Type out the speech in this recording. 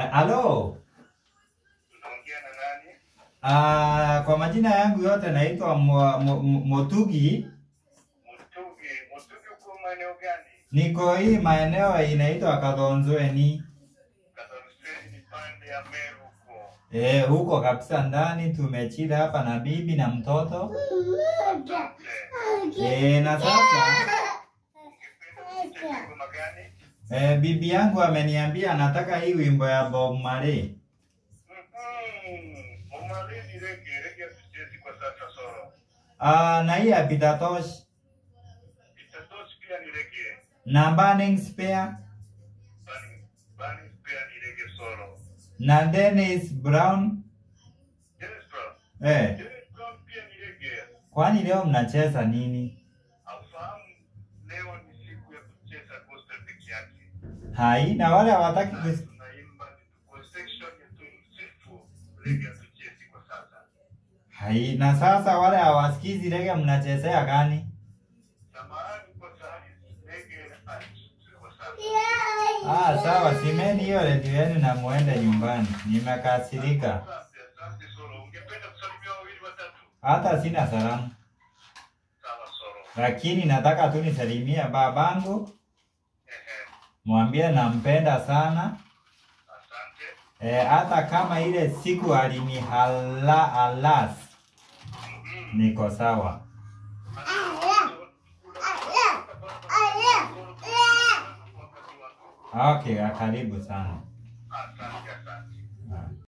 Halo. Unaongea na nani? Ah, kwa majina yangu yote naitwa Mo- Mo- Mo- Motugi. Mutugi. Mutugi uko maeneo gani? Niko hii maeneo inaitwa Kathonzweni. Kathoruseni ni pande ya Meru huko. Eh, huko kabisa ndani tumechila hapa na bibi na mtoto. Asante. Eh, na sasa Ungependa kucheza ngoma gani? eh, bibi yangu ameniambia anataka hii wimbo ya Bob Marley. Mhm. Omari ni rege, rege hatuchezi kwa sasa solo. Ah, na hii ya Peter Tosh Itatoshi pia ni rege. na Burning Spear Bani, bani pia ni rege solo. na Dennis Brown. Dennis Brown. Eh, Dennis Brown pia ni rege. kwani leo mnacheza nini? Aufahamu leo ni siku ya kucheza gospel peke yake. Hai, na wale hawataki kus... tunaimba kwa section ya tumsifu rege hatuchezi kwa sasa. Hai, na sasa wale hawasikizi rege mnachezea gani? Samahani kwa sahani rege hatuchezi kwa sasa. Ah, sawa, simeni hiyo redio yenu na muende nyumbani. Nimekasirika. Asante, asante Solo. Ungependa kusalimia wawili watatu? Hata sina salamu, Sawa Solo. lakini nataka tu nisalimie babangu, Ehe, mwambie nampenda sana. asante. Eh, hata kama ile siku alinihala alas, Mhm. niko sawa. Okay, karibu sana.